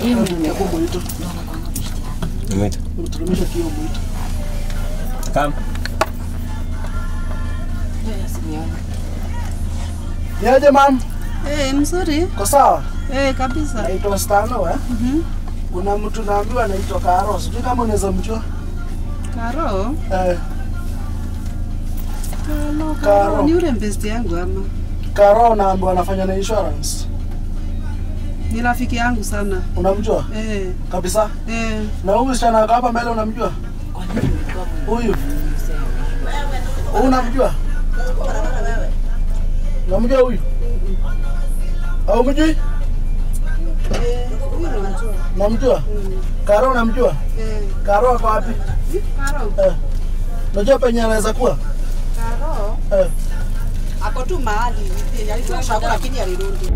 Hiyo ndio Hapo mwito. ndo anakuanga beshte yangu. Mwita. Unateremsha kio mwito. Kam. Hiyo yasiniona. Niaje mam? Eh, mzuri. Kwa sawa? Eh, kabisa. Naitwa Stano eh. Mhm. Kuna mtu naambiwa anaitwa Karo. Sijui kama unaweza mjua. Karo. Eh, Karo. Karo. Karo. Ni ule mbesti yangu ama? Karo naambiwa anafanya na insurance. Ni rafiki yangu sana. Unamjua? Eh, Kabisa. eh. Na huyu msichana ako hapa mbele unamjua? Kwa nini ulikuwa Huyu. msema? Huyu unamjua? Unamjua huyu? Au mjui? Eh, huyu namjua. Unamjua? Mm. Karo unamjua? Eh, Karo ako wapi? Karo. Eh. Unajua penye anaweza kuwa? Karo. Eh. Ako tu mahali. Alitoka shako lakini alirudi.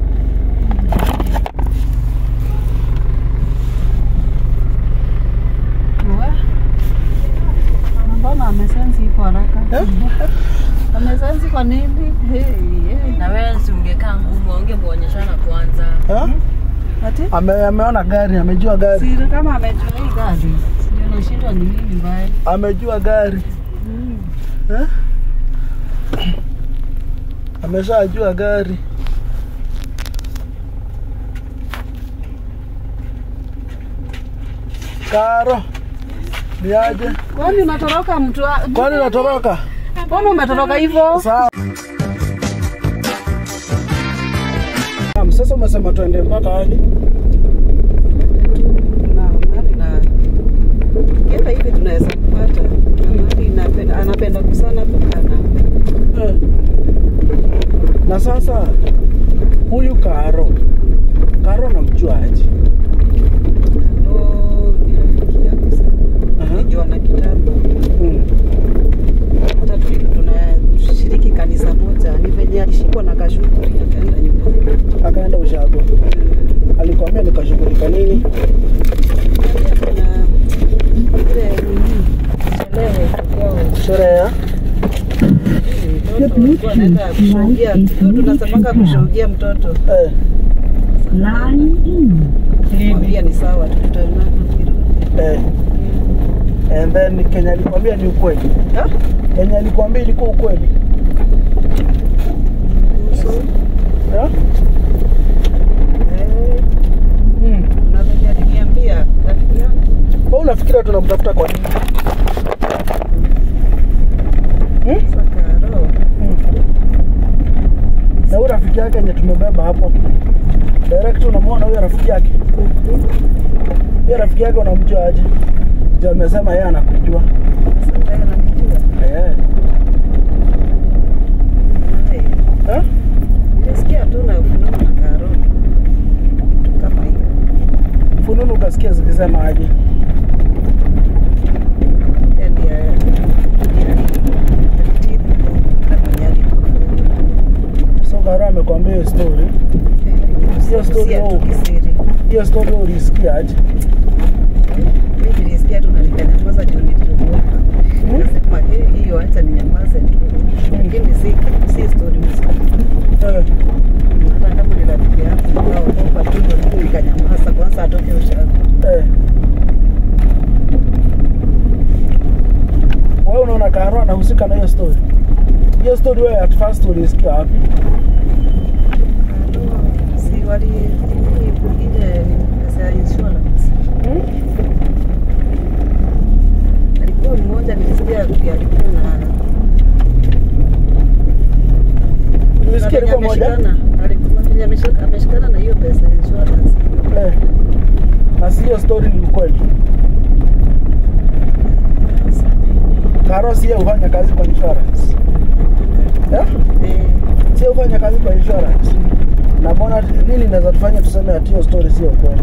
Mbona amesensi iko haraka? Eh? Amesensi kwa nini? Hey, hey. Na wewe si ungekaa ngumu, ungemuonyeshana kwanza. Eh? Ati? Ame, ameona gari, amejua gari. Siri kama amejua hii gari. Ndio nashindwa ni nini mbaya. Amejua gari. Eh? Ameshajua gari. Karo. Ni aje? Kwani unatoroka mtu wa... Kwani unatoroka? Mbona umetoroka hivyo? Sawa. Naam, Sasa umesema tuende mpaka wapi? Na mahali na kienda hivi tunaweza kupata. Na mahali napenda anapenda kusana kukaa na Eh. Na sasa huyu Karo, Karo namjua aje? Karo ni rafiki yangu sana. Aha. Nijua na kitambo. Mm. Hata tuli- tunashiriki kanisa moja. Ni venye alishikwa na kashughuli akaenda nyumbani. Akaenda ushago. Alikwambia nikashughulika nini? Pia kuna ile nini sherehe kwao. Sherehe ya Mtoto alikuwa anaenda kushuhudia. Tu tunasemanga kushuhudia mtoto. eh, Nilimwambia ni sawa, tutaonana tukirudi. eh. And then Kenya alikwambia ni ukweli. Ah? Kenya alikwambia ilikuwa ukweli. Kuhusu Eh? eh, Mm. na venye aliniambia rafiki yangu Wewe unafikiria tunamtafuta kwa nini? Hmm? Sakaro Mm. Na huyu rafiki yake yenye tumebeba hapo. Direct unamwona huyo rafiki yake. Huyo rafiki yake unamjua aje? Je, amesema yeye anakujua. sasa yeye ananijua. Eh. Hai. Eh? Nilisikia tu na ufunuo na Karo kama hiyo. Fununu ukasikia zikisema aje? Yeye ndiye ndiye alitibu na mwenye alikufa. So Karo amekwambia hiyo story. Hiyo story Sio tu oh. kisiri. Hiyo story wewe ulisikia aje? Mimi nilisikia tu na nikanyamaza juu niliogopa. Nikasema "Eh, hiyo acha ninyamaze tu. Lakini si si story mzuri. Eh. hata kama ni rafiki yangu naogopa tu ndio nikanyamaza kwanza atoke ushago. Eh. Wewe unaona Karo anahusika na hiyo story? Hiyo story wewe at first ulisikia wapi? Si wali ile ile pesa ya insurance. Hmm? Alikuwa mmoja nilisikia alikuwa na Ulisikia alikuwa moja? ameshikana, alikuwa venye ameshika- ameshikana na hiyo pesa ya insurance. Eh. Na si hiyo story ni ukweli. Karo si yeye hufanya kazi kwa insurance. Eh? Eh, Si yeye hufanya kazi kwa insurance. Na mbona nini inaweza tufanya tuseme ati hiyo story sio ukweli?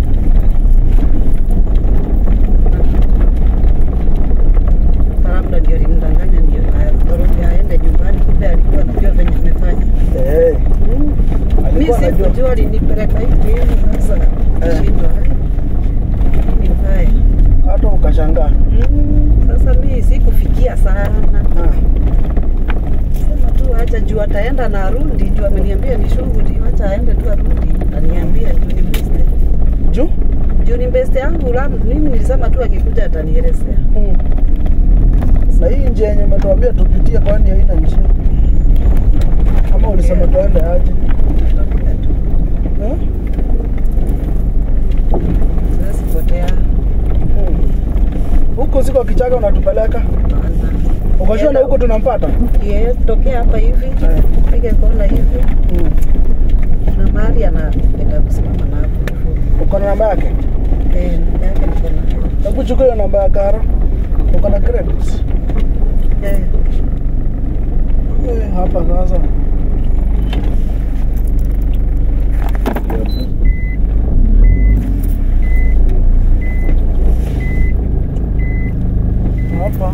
labda ndio alimdanganya ndio atoroke aende nyumbani, kumbe alikuwa anajua venye amefanya. Eh. Mi Alikuwa anajua. sikujua alinipeleka hivi hivi, sasa Eh. shindwa nini mbaya. Hata ukashangaa. Mm, sasa mi sikufikia sana, Ah. sema tu acha juu ataenda na arudi, juu ameniambia ni shughuli, acha aende tu arudi, aniambia juu ni miste juu juu ni best yangu la mimi nilisema tu akikuja atanielezea na hii njia yenye umetuambia tupitie, kwani haina njia? Kama ulisema tuende aje Tutakuja tu. eh? Siwezi potea Mm. Huku siko kichaka unatupeleka Hapana. ukashona huku tunampata Yeye tokea hapa hivi Eh. pige kona hivi mm. na mahali anapenda kusimama napo uko na namba yake eh, namba yake niko nayo hebu chukua hiyo namba ya karo uko na credits eh. eh, hapa sasa hapa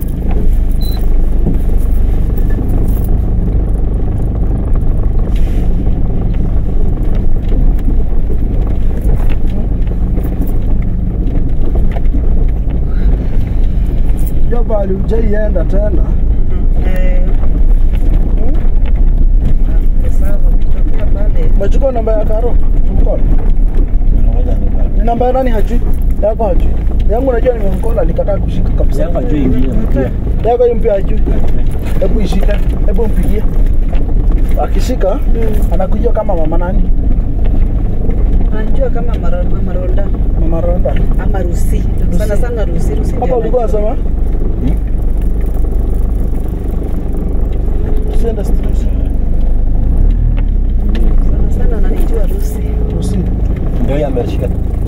jo pali ujaienda tena Eh, hmm? ah, sawa tokea pale umechukua namba ya karo tumkola Ngoja nipate. ni namba ya nani hajui yako hajui yangu najua nimemkola nikataa kushika kabisa Yangu ajui ingine mpya. yako hii mpya hajui hebu ishike hebu mpigie akishika anakujua kama mama nani anajua kama mara- mama Ronda mama ronda ama Rusi sana sana Rusi Rusi hapa ndio ulikuwa anajua. nasema sienda street sana sana ananijua Rusi usi Ndio yeye ameshika.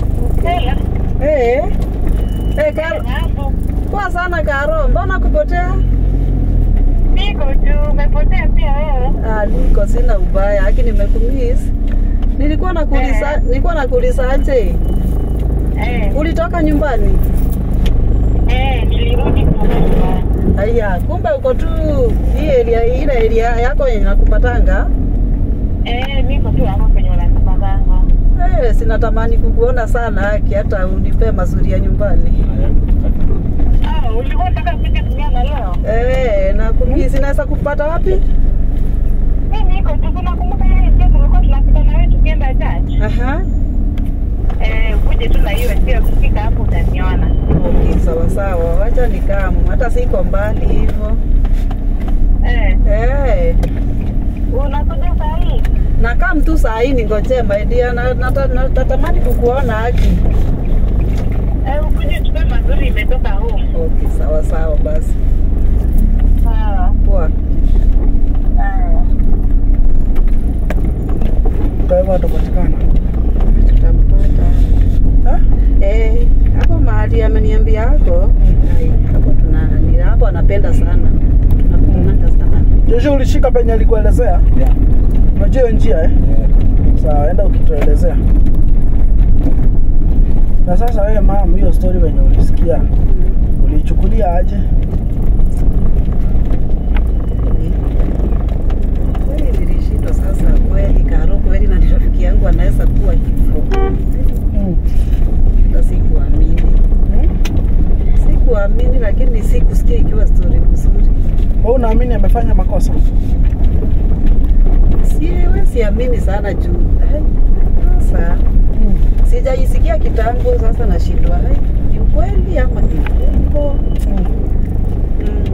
eh eh Karo poa sana Karo mbona kupotea Niko tu, umepotea pia wewe. ah niko sina ubaya lakini nimekumiss nilikuwa nakuuliza Eh. nilikuwa nakuuliza aje Eh, ulitoka nyumbani eh, nilirudi kutoka nyumbani. Aya, kumbe uko tu hii area ile area yako yenye nakupatanga. Eh, niko tu hapo kwenye wanakupatanga. Eh, sinatamani kukuona sana haki hata unipe mazuri ya nyumbani. Ah, ulikuwa unataka kuja kunyama leo? Eh, na kumi sinaweza kupata wapi? Mimi niko tu, unakumbuka ile njia tulikuwa tunapita na wewe tukienda church? Aha. Eh, uje tu na hiyo sio kufika hapo utaniona. Okay, sawa sawa. Wacha nikamu. Hata siko mbali hivyo. Eh, Eh, unakuja saa hii? na kama mtu saa hii ningojee my dear na nata- na- natamani kukuona haki. Eh, ukuje tupe mazuri imetoka home. Okay, sawa sawa basi. Sawa. Poa. Haya. kwa hivyo atapatikana Tutampata. Eh? Eh, hapo mahali ameniambia hako. Ai, hapo tuna ni hapo anapenda sana. Tunakutananga sana. Joshua ulishika penye alikuelezea Yeah. unajua hiyo njia eh? Yeah. sawa enda ukituelezea na sasa wewe mam hiyo story venye ulisikia uliichukulia aje Kweli nilishindwa sasa kweli Karo kweli na rafiki yangu anaweza kuwa hivyo. mm. Hata sikuamini. Sikuamini lakini sikusikia ikiwa story nzuri. Wewe unaamini amefanya makosa Siwe siamini sana juu. Ai, Sasa mm. sijaisikia kitambo sasa nashindwa. Ai, ni ukweli ama ni uongo? Mm. Mm.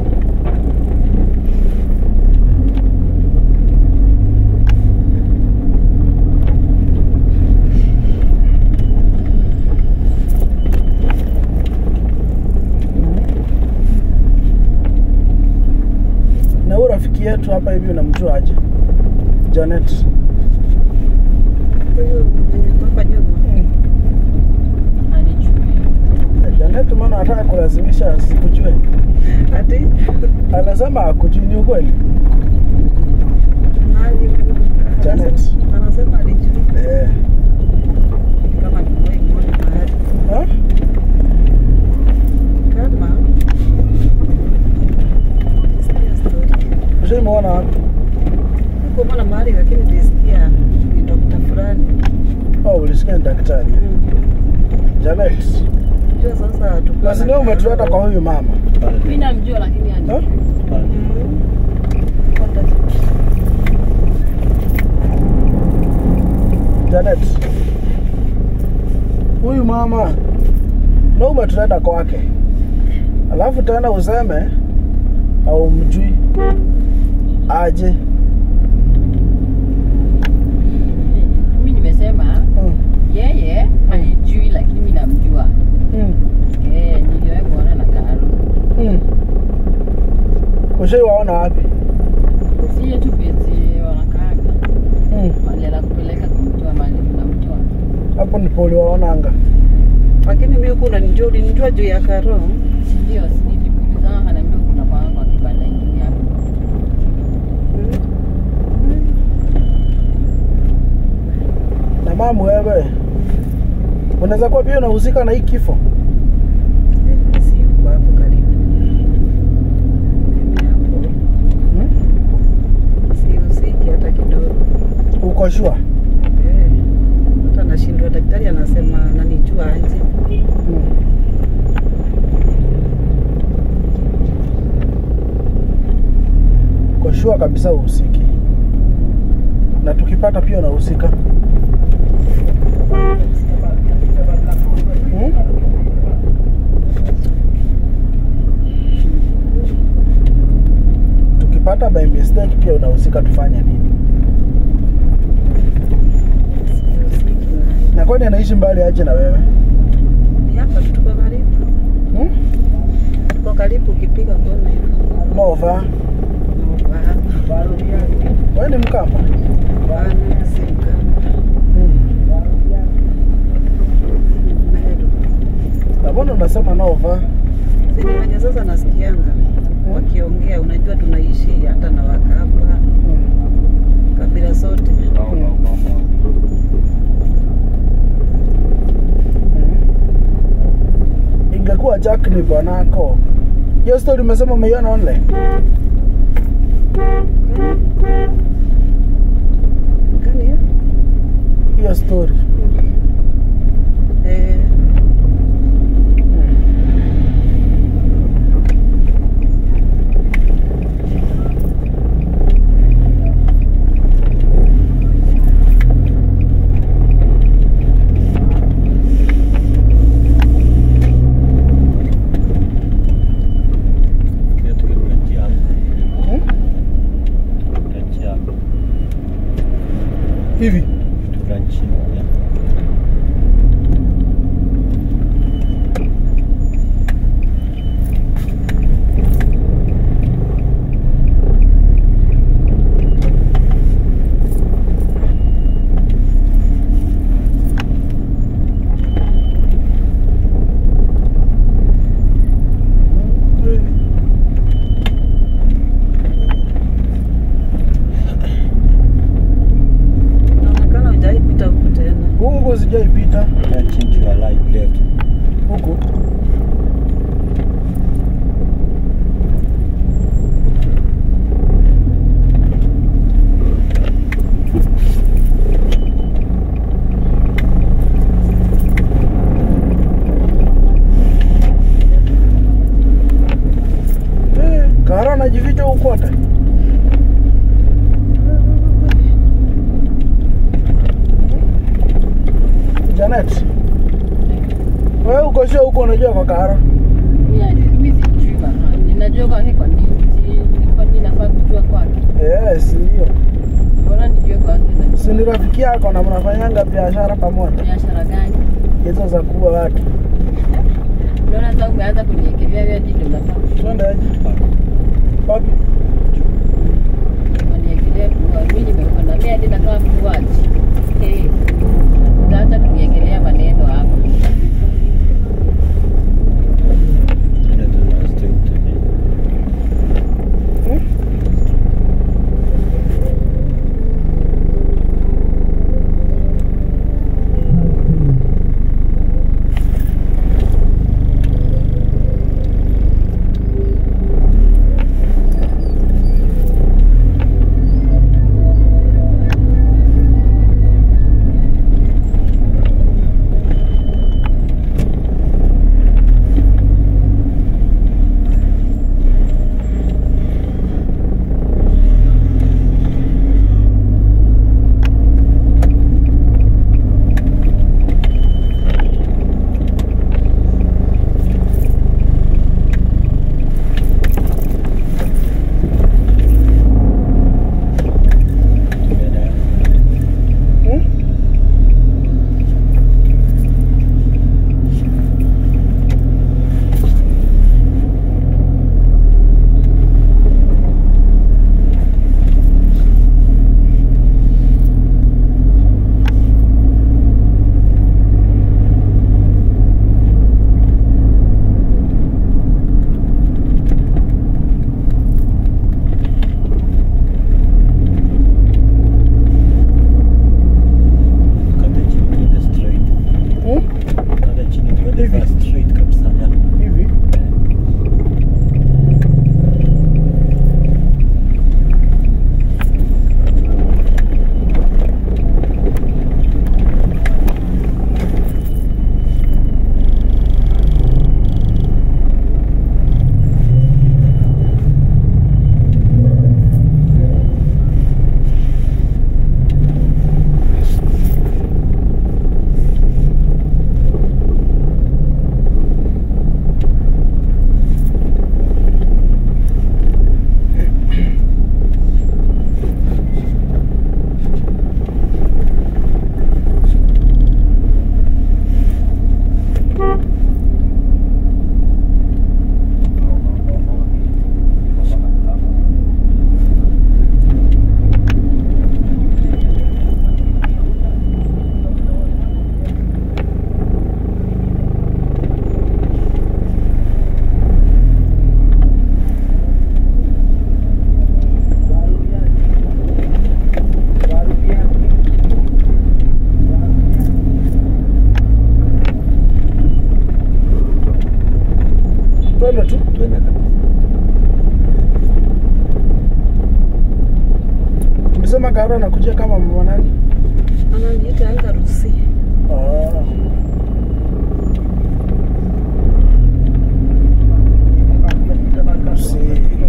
na huyu rafiki yetu hapa hivi unamjua aje Janet Huyu mwenye hapa nyuma. mm. Anijui. Janet maana anataka kulazimisha asikujue Ati anasema akujui ni ukweli nani? Janet. Anasema alijui eh. kama nimewahi muona mahali. ha? Kama sikia story. Ushaimuona wapi Kumwona mahali lakini nilisikia ni dokta fulani. oh, ulisikia ni daktari Janet Unajua sasa tuko na sindio umetuleta kwa huyu mama Mimi namjua lakini ha? anijui. Janet huyu mama na umetuleta kwake, alafu tena useme haumjui aje. mi nimesema Mm. yeye hanijui lakini mi namjua Mm. Eh, niliwahi kuona na Karo Mm. Ushaiwaona wapi? si yetu pezi wanakaaga Mm. mali anakupeleka kumtoa mali mnamtoa Hapo ndipo uliwaonanga. Lakini mimi huku unanijua, ulinijua juu ya Karo. sindio nilimuuliza anaambia kuna kwanga kwa kibanda ingine hapo Na mamu, wewe unaweza kuwa pia unahusika na hii kifo. Si huko hapo karibu. Mimi hapo Mm? sihusiki hata kidogo. Uko sure? Eh, Hata nashindwa, daktari anasema ananijua aje. Mm. Uko sure kabisa uhusiki, na tukipata pia unahusika. Mm? Tukipata by mistake pia unahusika, tufanye nini? Sihusiki naye. Na kwani anaishi mbali aje na wewe? Ni hapa tu tuko karibu. Hmm? Tuko karibu ukipiga kona hivi. Nova, Wa- wewe ni Mkamba? Bwana si Mkamba. Hmm. Meru. Na mbona unasema Nova? Si ni wenye sasa nasikianga wakiongea, unajua tunaishi hata na Wakamba Hmm. kabila zote. ingekuwa Jack ni bwanako. Hiyo story umesema umeiona online? Gani hiyo? Hiyo story. Eh, Hmm? Hivi inaonekana hujaipita huku tena. huku sijaipita huku. Eh, Kara anajificha huku kote. Janet, wewe uko sure huko unajua kwa Kara? mi sijui mahali ninajua kwake kwa nini Si- kwa nini nafaa kujua kwake Yes, ndio. mbona nijue kwake na- Si ni rafiki yako na mnafanyanga biashara pamoja, biashara gani hizo za kuua watu. unaona sasa umeanza kuniekelea wewe ndio nafaa Twende aje? Wapi? unaniekelea kuwa mimi nimekwenda mimi hadi nakaa kuaji eh utaanza kuniekelea maneno hapa Hmm? twende tu Twende kabisa. tulisema Karo anakuja kama mama nani Ananiita anga Rusi. oh. Si.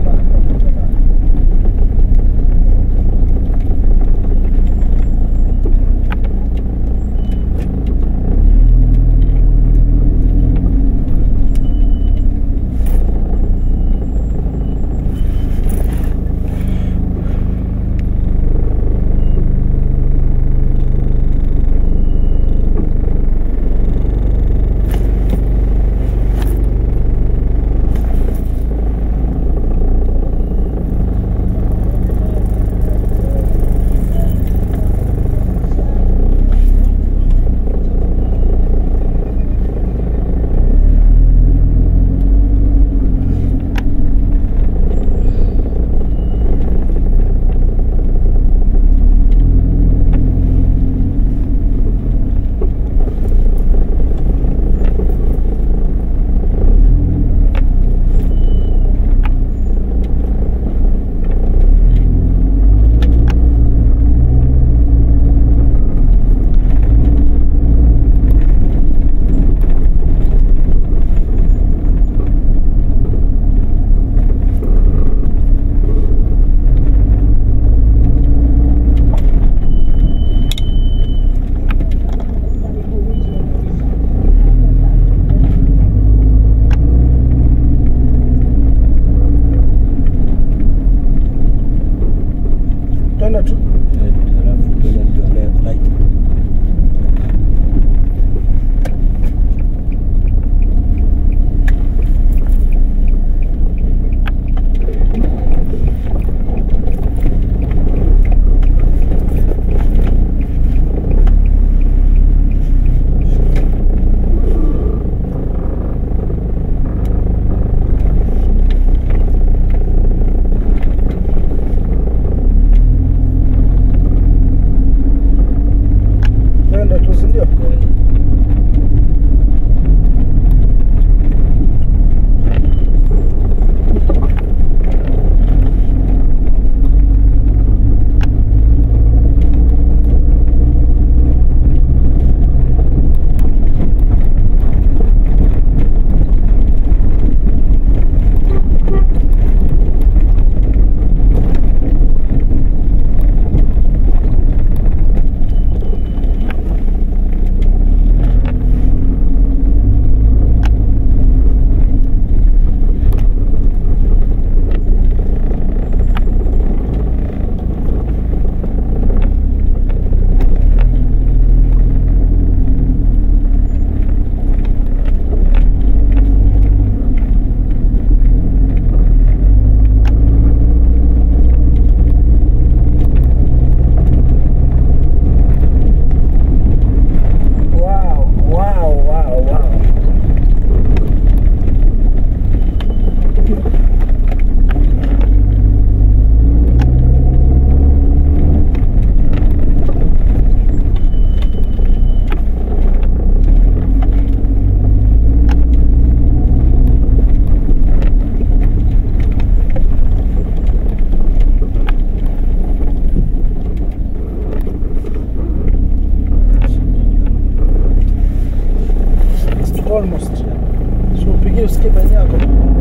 twende tu Twende, Alafu twende ndio left right. twende tu si ndio wow wow wow wow almost so upigie usikie penye yako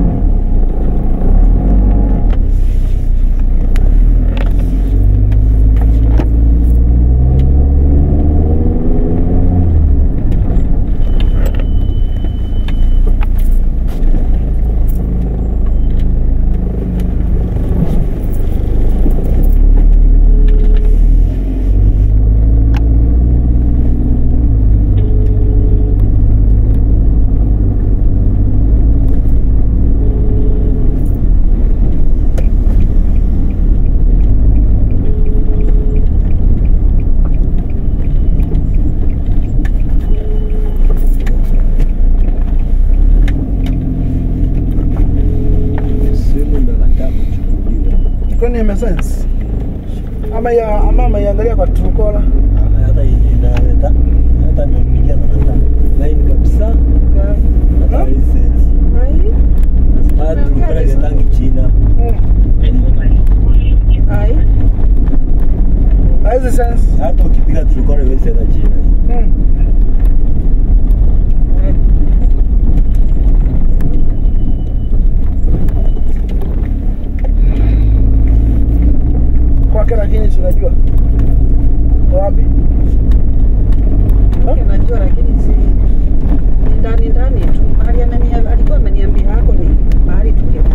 Simu ndo nataka kuchukuliwa. kwani imesense ama ya ama ameiangalia kwa Truecaller Ama hata inaleta hata nimepigia na hata line kabisa hata Ka- license. Ai, nyumbani tu. Mahali amenia, alikuwa ameniambia hako ni mahali tungekuwa.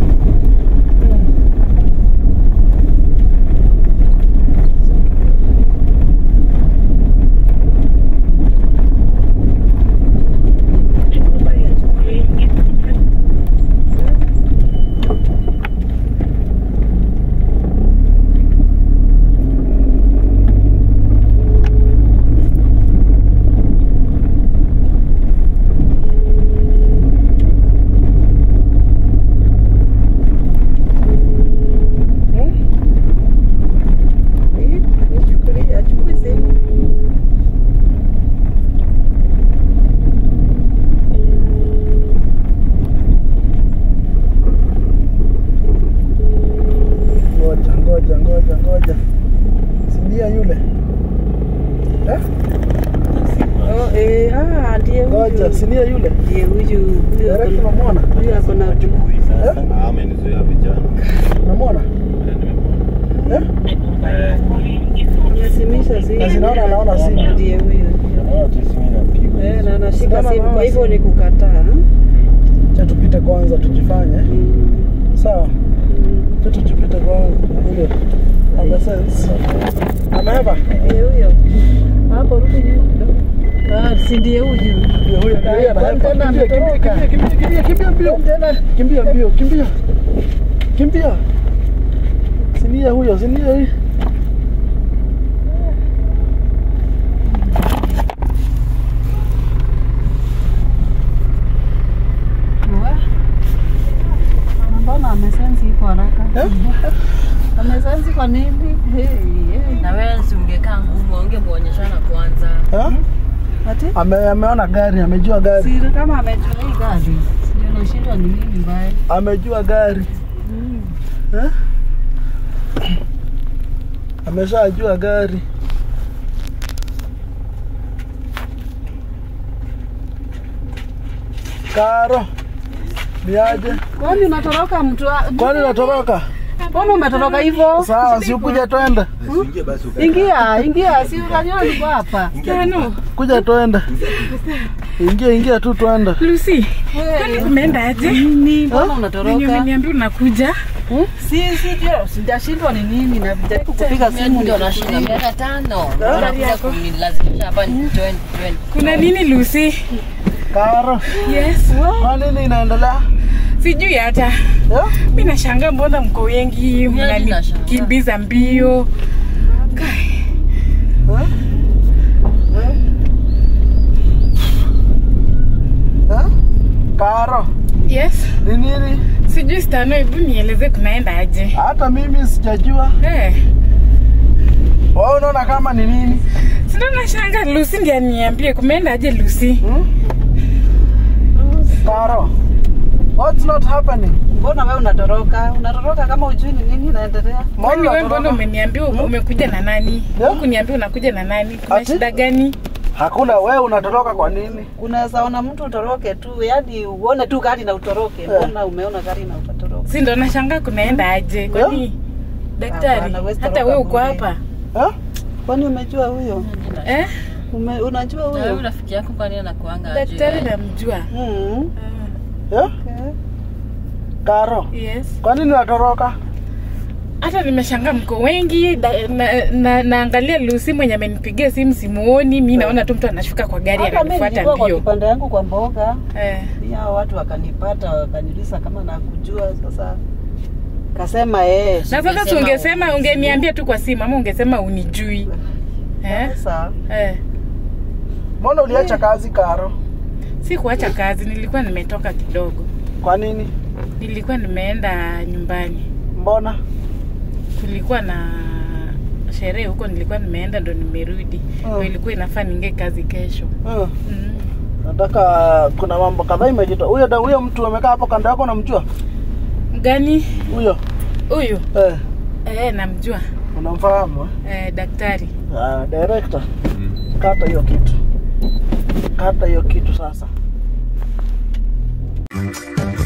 Eh, anichukulie, achukue simu. Ngoja, ngoja, ngoja, ngoja. Si ndiye yule? Eh? Oh, eh, ah, ndiye Ngoja, si huyu. ndiye yule? Ndiye huyu. Huyu ako Direct na- unamwona? huyu ako na Eh? amenizuia vijana Unamwona? Eh? Nasimisha simu. Na zinaona anaona simu. Ndiye huyu. naona tu simu inapigwa Eh, na anashika Sinaona simu, kwa anaona hivyo ni simu. kukataa. Cha tupite kwanza tujifanye. Mm, Sawa. mm. Cha tujipite kwanza. Ile. Ame sense. Amehapa? Ndiye huyo. Hapo rudi nyuma kidogo. Ah, si ndiye huyu. Ndio huyo ndio yeye Kwani anahapa. tena Kimbia, kimbia, ametoroka? kimbia, kimbia, kimbia, kimbia mbio. Kimbia mbio, kimbia. Kimbia. Si ndiye huyo, si ndiye huyo. Mbona amesensi iko haraka? Eh? Amesensi kwa nini? Hey, hey. Na wewe si ungekaa ngumu, ungemuonyeshana kwanza. Ha? Ati? Ame, ameona gari, amejua gari. Siri kama amejua hii gari. Ndio nashindwa ni nini mbaya. Amejua gari. Eh? Ameshajua gari. Karo. Niaje? Kwani unatoroka mtu? wa- Kwani unatoroka? Mbona umetoroka hivyo? Sawa, si ukuje twende. Usiingie basi ukae. Ingia, ingia, si unajua niko hapa. Tano. Kuja twende. Ingia, ingia tu twende. Lucy, kwani kumeenda aje? Nini? Mbona Venye unatoroka? umeniambia unakuja. Si si ndio, sijashindwa ni nini na jaribu kupiga Mimi simu ndio ndio nashinda miaka tano. Gari Wanakuja yako. kunilazimisha hapa ni 20 20. Kuna nini Lucy? Karo. Yes. Kwa nini inaendelea? Sijui hata. Eh? Mimi nashangaa mbona mko wengi Mimi nashangaa. mnanikimbiza mbio. Kai. Eh? Eh? Eh? Karo, Yes. ni nini? Sijui Stano, hebu nieleze kunaenda aje. Hata mimi sijajua. Eh. Wewe unaona kama ni nini? Sina nashangaa Lucy ndiye aniambie kumeenda aje Lucy. Hmm? Karo, what's not happening? Mbona wewe unatoroka? Unatoroka kama ujui ni nini inaendelea? Kwani wewe mbona unatoroka? umeniambia ume- umekuja na nani? Yeah. Huku niambia unakuja na nani? Kuna Ati? shida gani? Hakuna, wewe unatoroka kwa nini? Unaweza ona mtu utoroke tu, yani uone tu gari na utoroke. Mbona umeona gari na ukatoroka? Si ndo nashangaa kunaenda aje? Kwani daktari, Hapana, huwezi hata toroka wewe uko bure. hapa Eh? Kwani umejua huyo? eh? Ume, unajua Na wewe huyo? rafiki yako kwani anakuanga Daktari namjua. Mm. Eh? Okay. Karo, Yes. kwa nini unatoroka? Hata nimeshangaa mko wengi da, na, na, naangalia Lucy mwenye amenipigia simu simuoni. Mi naona tu mtu anashuka kwa gari Hata mimi ananifuata nilikuwa kwa mbio. kipande yangu kwa mboga, Eh. pia hao watu wakanipata wakaniuliza kama nakujua. Sasa kasema eh, Na sasa si ungesema ungeniambia tu kwa simu ama ungesema unijui. Eh? sasa Eh. Mbona uliacha kazi Karo? Si kuacha kazi, nilikuwa nimetoka kidogo. Kwa nini? Nilikuwa nimeenda nyumbani. Mbona? kulikuwa na sherehe huko nilikuwa nimeenda ndo nimerudi Mm. ndo ilikuwa inafaa ninge kazi kesho Hmm. mm. Nataka kuna mambo kadhaa imejitoa. Huyo da- huyo mtu amekaa hapo kando yako unamjua? gani Huyo. huyu Eh, eh, namjua unamfahamu? eh? eh, daktari Ah, director. Kata hiyo kitu. Kata hiyo kitu sasa.